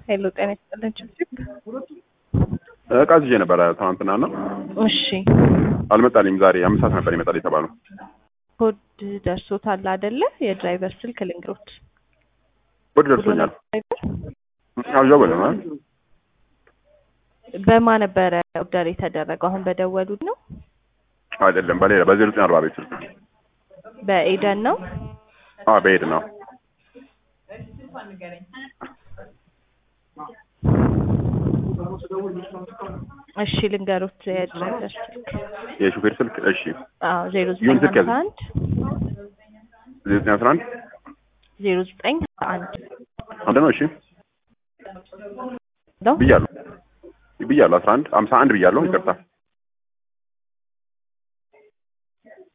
ሄሎ ጤና ይስጥልን ችብችብ። እቃ ይዤ ነበረ ትናንትና እና እሺ አልመጣልኝም። ዛሬ አምስት ሰዓት ነበር ይመጣል የተባለው። ኮድ ደርሶታል አይደለ? የድራይቨር ስልክ ልንገሮት። ኮድ ደርሶኛል። አልደወለም አ በማ ነበረ ኦርደር የተደረገው? አሁን በደወሉት ነው? አይደለም በሌላ በዜሮ ዘጠኝ አርባ ቤት ስልክ በኤደን ነው? አ በሄድ ነው። እሺ ልንገሮት የድራይቨር ስልክ የሹፌር ስልክ እሺ፣ አዎ ዜሮ ይሁን ዘጠኝ ስልክ ያዝ። ሀምሳ አንድ ዜሮ ዘጠኝ አስራ አንድ ዜሮ ዘጠኝ ሀምሳ አንድ አንድ ነው። እሺ ነው ብያለሁ ብያለሁ። አስራ አንድ ሀምሳ አንድ ብያለሁ። ይቅርታ